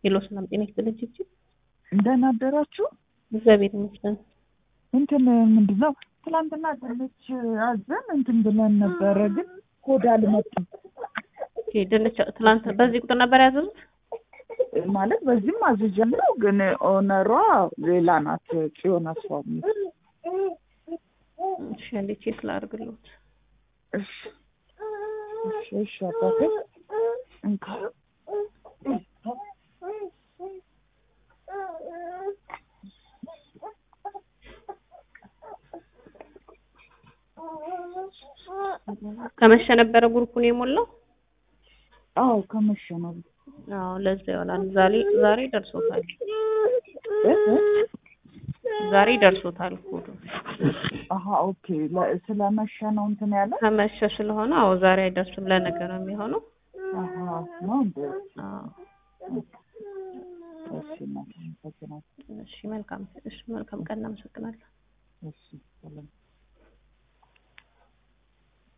ሄሎ ሰላም ጤና ይስጥልኝ ችግር እንደምን አደራችሁ? እግዚአብሔር ይመስገን። እንትን ምንድን ነው ትላንትና ድንች አዘን እንትን ብለን ነበረ፣ ግን ኮድ አልመጣም። ኦኬ ድንች ትላንት በዚህ ቁጥር ነበር ያዘዙት? ማለት በዚህም አዝዣለሁ፣ ግን ኦነሯ ሌላ ናት። ጽዮን አስፋው የሚል እሺ አንዴ ቼክ ላድርግልዎት። እሺ እሺ እሺ አባቴ እንካ ከመሸ ነበረ ግሩፑን የሞላው? አዎ ከመሸ ነው። አዎ ለዛ ይሆናል። ዛሬ ዛሬ ደርሶታል። ዛሬ ደርሶታል ኮዱ። አሀ ኦኬ። ለ- ስለመሸ ነው እንትን ያለ ከመሸ ስለሆነ አዎ ዛሬ አይደርስም፣ ለነገ ነው የሚሆነው። አሀ ነው እንደ አዎ እሺ እናቴ አመሰግናለሁ። እሺ መልካም እሺ መልካም ቀን እናመሰግናለን። እሺ ሰላም